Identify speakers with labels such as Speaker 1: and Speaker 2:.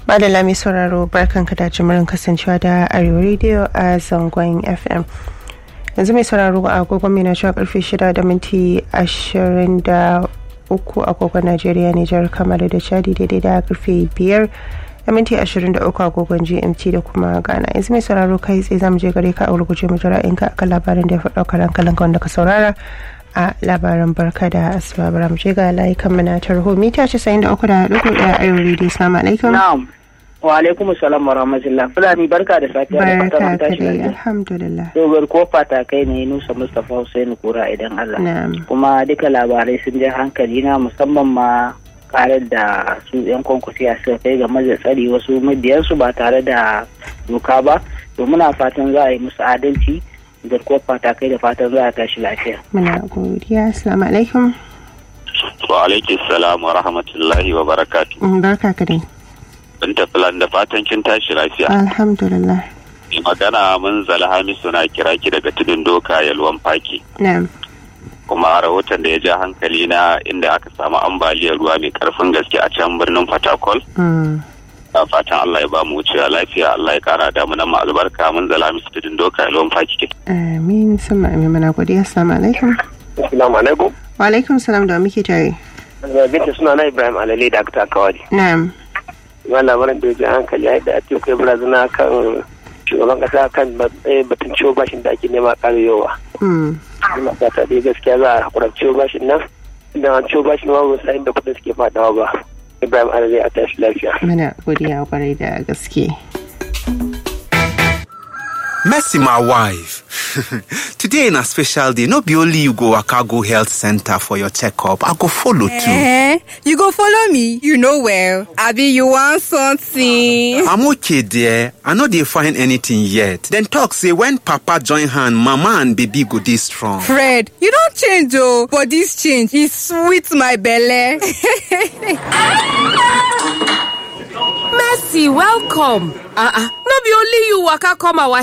Speaker 1: Madalla mai sauraro barkanka da jimirin kasancewa da Arewa Radio a zangon FM. Yanzu mai sauraro a agogon mai na cewa karfe shida da minti ashirin da uku agogon Najeriya Nijar kamar da Chadi daidai da karfe biyar da minti ashirin da uku agogon GMT da kuma Ghana. Yanzu mai sauraro kai tsaye zamu je gare ka a gurguje mu jira in ka akan labarin da ya faɗa karan kalan wanda ka saurara. a labaran barka da asuba bara mu je ga layukan mu na tarho mita 93 da duku daya ayo radio assalamu alaikum
Speaker 2: Na'am. Wa alaikum salam wa rahmatullah. Fulani barka da safiya da
Speaker 1: barka
Speaker 2: fatan
Speaker 1: ka
Speaker 2: tashi
Speaker 1: dai
Speaker 2: lafiya.
Speaker 1: alhamdulillah
Speaker 2: Dogar kofa ta kai ne Nusa Mustapha Hussein Kura idan Allah.
Speaker 1: na'am
Speaker 2: Kuma duka labarai sun je hankali na musamman ma karar da su yan kwankwasiya suka kai game da tsari wasu mabiyansu ba tare da doka ba. To muna fatan za a yi musu adalci da kofa ta kai da fatan za a tashi lafiya.
Speaker 1: muna godiya assalamu alaikum
Speaker 3: Wa alaikis salam wa rahmatullahi wa barakatu.
Speaker 1: Mm, barka ka dai
Speaker 3: Binta filan da fatan kin tashi lafiya.
Speaker 1: alhamdulillah
Speaker 3: Mai magana mun zala Hamisu na kira ki daga tudun doka yalwan faki.
Speaker 1: na'am
Speaker 3: Kuma rahoton da ya ja hankali na inda aka samu ambaliyar ruwa mai karfin gaske a can birnin Fatakol.
Speaker 1: Mm,
Speaker 3: A fatan Allah ya ba mu wucewa lafiya Allah ya kara da mu nan ma albarka mun zala Hamisu tudun doka yalwan faki.
Speaker 1: amin sama amin muna godiya assalamu alaikum
Speaker 4: Assalamu alaikum.
Speaker 1: wa alaikum salam da muke tare
Speaker 4: Binta suna na Ibrahim Alale da aka kawari.
Speaker 1: na'am
Speaker 4: Wani labarin da ya ji hankali ya da ake kai barazana kan shugaban kasa kan eh, batun ciwo bashin da ake nema karewa.
Speaker 1: Mm,
Speaker 4: Ina fata dai gaskiya za a hakura ciwo bashin nan. Idan an ciwo bashin ma ba sa inda kudin suke fadawa ba. Ibrahim Alale a tashi lafiya.
Speaker 1: muna godiya kwarai da gaske
Speaker 5: Mercy, my wife. Today na special day. No be only you go waka go health center for your checkup. I go follow too.
Speaker 6: Eh, you go follow me. You know well. Abi, you want something?
Speaker 5: I'm okay there. I no dey find anything yet. Then talk say when papa join hand, mama and baby go dey strong.
Speaker 6: Fred, you don't change oh, but this change is sweet my belly.
Speaker 7: Mercy, welcome. Uh-uh. No be only you waka come our